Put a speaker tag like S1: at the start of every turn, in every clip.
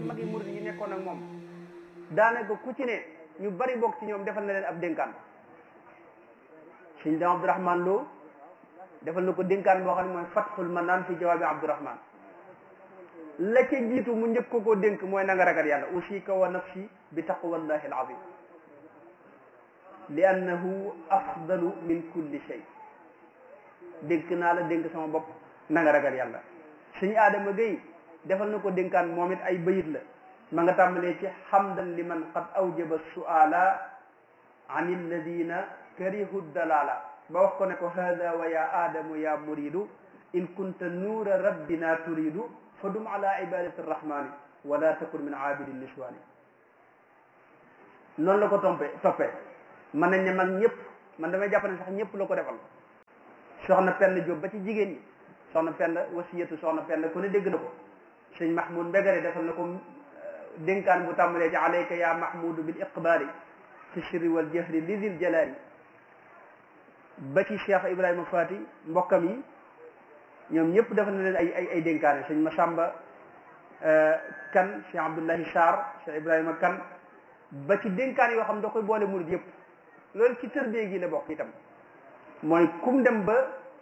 S1: magi murid yi nekkoon ak moom daanaka ku ci ne ñu bari bokk ci ñoom defal na leen ab dénkaan sëñ dam Abdourahman Lo defal na ko dénkaan boo xam ne mooy fatxul manaan fi jawaabi Abdourahman la ca jiitu mu njëkk ko koo dénk mooy na nga ragal yàlla usika wa nafsi bi taqwallahi alazim li annahu afdalu min kulli shay dénk naa la dénk sama bopp na nga ragal yàlla suñu aadama gay defal na ko dénkaan moom it ay bayit la ma nga tàmbalee ci xamdan liman qad awjaba suala an alladina karihu dalala ba wax ko ne ko hada wa ya aadamu ya muridu in kunta nuura rabbina turidu fa dum ala ibadati arrahmani wala takun min aabidi niswani noonu la ko tompe toppee mën nañ ne mag ñëpp man damay jàpp ne sax ñëpp la ko defal soxna penn Jóob ba ci jigéen ñi soxna penn wasiyatu soxna penn ku ne dégg na ko sëñ mahmoud mbégare defal na ko dénkaan bu tàmbalee ci alayka ya mahmudu bil iqbaali fi sirri wal jahri li dil jalaali ba ci cheikh ibrahima fati mbokkam yi ñoom ñëpp defal na leen ay ay ay dénkaane sëñ masamba kan cheikh abdullahi sarr cheikh ibrahima kan ba ci dénkaan yoo xam da koy boole murid yëpp loolu ci tërbie gi la bokk itam mooy kum dem ba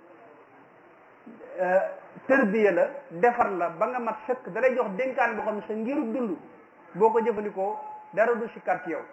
S1: tërbiya la defar la ba nga mat sëkk da lay jox dénkaan boo xam ne sa ngiru dund boo ko jëfandikoo dara du sikkat ci yow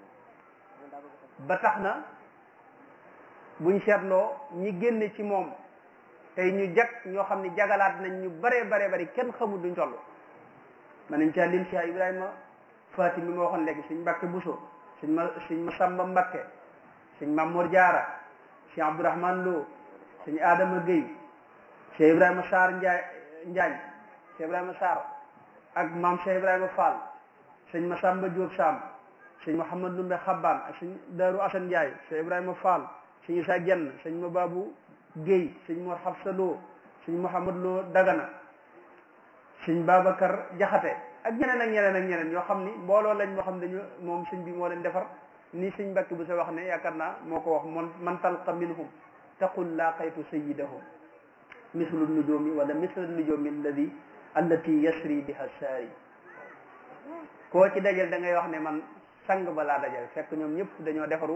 S1: ba tax na buñ seetloo ñi génne ci moom tey ñu jag ñoo xam ne jagalaat nañ ñu bare bare bari kenn xamul duñ toll man nañ caa lim Cheikh Ibrahima Faati mi ma waxoon léegi suñ Mbàkke Buso suñ ma suñ Masamba Mbakke suñ Mamour Diarra Cheikh Abdourahman Lo suñ Adama Gueye Cheikh Ibrahima Sarr Njaay Njaañ Cheikh Ibrahima Sarr ak maam Cheikh Ibrahima Fall sëñ Masamba Diop Sam sëñ Mouhamad Ndumbe Xabbaan ak sëñ Daaru Asan Njaay Cheikh Ibrahima Fall sëñ Isa Jenn sëñ Mababu Gueye sëñ Mor Xafsa Lo sëñ Mouhamad Lo Dagana sëñ Babacar Jaxate ak ñeneen ak ñeneen ak ñeneen ñoo xam ni mbooloo lañ moo xam dañu moom sëñ bi moo leen defar ni sëñ Mbàkke bu sa wax ne yaakaar naa moo ko wax man man talqa minhum taqul laqaytu sayidahum mislu nujumi wala mislu nujumi alladi allati yasri biha saari koo ci dajal da ngay wax ne man sang ba laa dajal fekk ñoom ñëpp dañoo defaru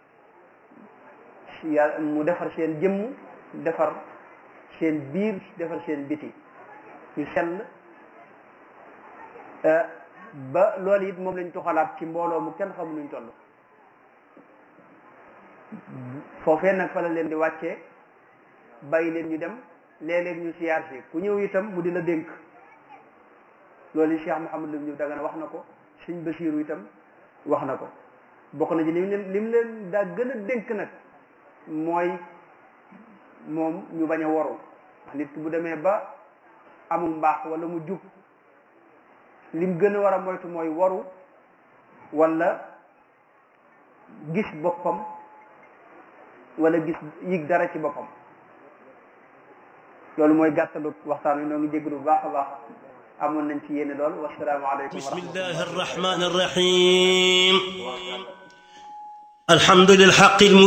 S1: yàlla mu defar seen jëmm defar seen biir defar seen biti ñu sell ba loolu it moom lañ tuxalaat ci mbooloo mu kenn xamu nuñ toll foofee nag fa la leen di wàccee bàyyi leen ñu dem léeg-léeg ñu siyaar si ku ñëw itam mu di la dénk loolu yi Cheikh Mouhamadou ñu Dagana wax na ko Sëñ Basiiru itam wax na ko bokk na ci lim leen lim leen daa gën a dénk nag mooy moom ñu bañ a waru nit ki bu demee ba amul mbaax wala mu jub lim gën a war a moytu mooy waru wala gis boppam wala gis yig dara ci boppam loolu mooy gàttalu waxtaan wi noo ngi jégalu bu baax a baax amoon nañ ci yéene lool wasalaamu aleykum wa
S2: bismillahi arrahmani arrahim alhamdu lilhaqi